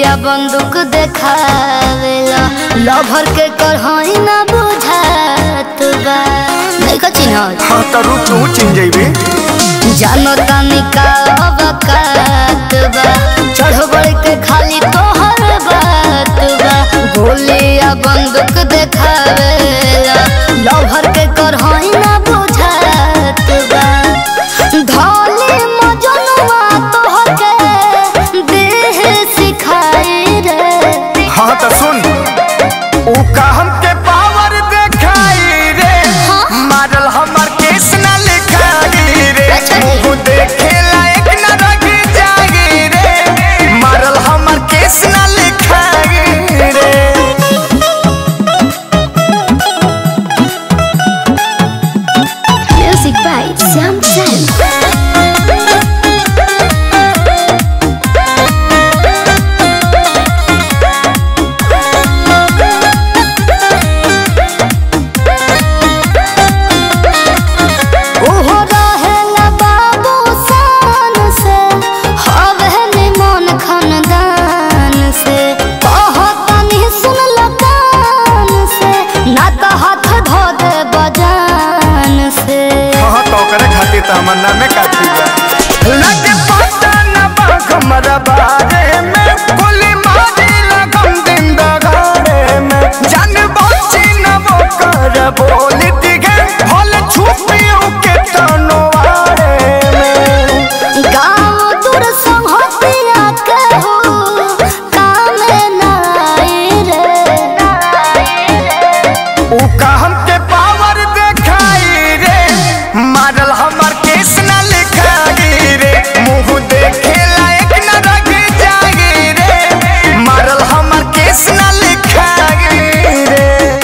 गोलिया बंदूक देखावेला लभर के करहई ना बुझात बा नहीं का चिन्ह हाँ तो रुक तू चिन जइबे जानो तानी का अवकात बा चढ़ बढ़ के खाली तोहर बात बा गोलिया बंदूक देखावेला लभर के करहई ना बुझात बा धोली मजनुआ तोहके देह सिखाई रे हाँ तो सुन ऊ का हमके पावर देखाई रे मारल हमर केस ना लिखाई रे अच्छा जी। मुंह देखे लायक ना रख जागी रे मारल हमर केस ना लिखाई रे Music by Sam Sam. ओहो रहेला बाबू शान से, हवे निमन खानदान से। कहतनी सुन लो कान से, ना तो हाथ धो दे बजान से हाँ तो करे खातिर तो हमर नामे काफी बा लगे पता न बा हमरा बारे में गोली मारी लगम दिन दगाड़े में जान बची न वो कर बोली दिखे भल छुपियों के तनवारे में गाँव दूर संहतिया के हो कामे ना आई रे ऊ का हमके पावर देखाई रे मारल हमर केस न लिखाई रे मुंह देखे लायक न रख जागी रे मारल हमर केस न लिखाई रे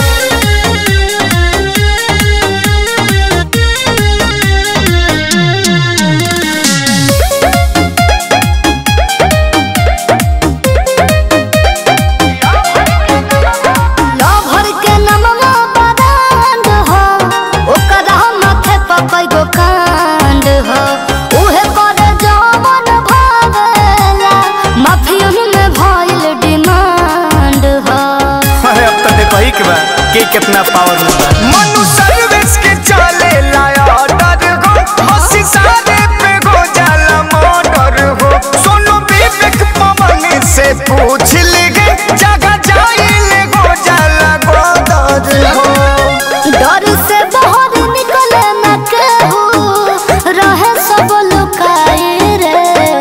लभर के नमवा बरांड हो ओकरा माथे पर कई गो कांड हो उहे कर जवन भावेला माफियन में भइल डिमांड हो अरे अब तो देखो ही के बा के कितना पावर में बा मनु सर्विस के चले लाया ऑर्डर हो हंसी सारे पे हो जाला मर्डर हो सोनू विवेक पवन से पूछ लेगे जगह जाइले हो जाला गोदर हो डर से बाहर निकले न केहू रहे सब लुकाए रे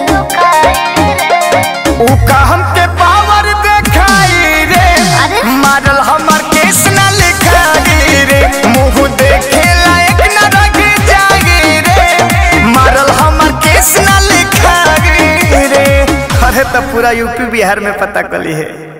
ऊ का हमके पावर देखाई रे अरे? मारल हमर केस न लिखाई रे मुंह देखे लायक न रख जागी रे मारल हमर केस न लिखाई रे अरे तो पूरा यूपी बिहार में पता कली है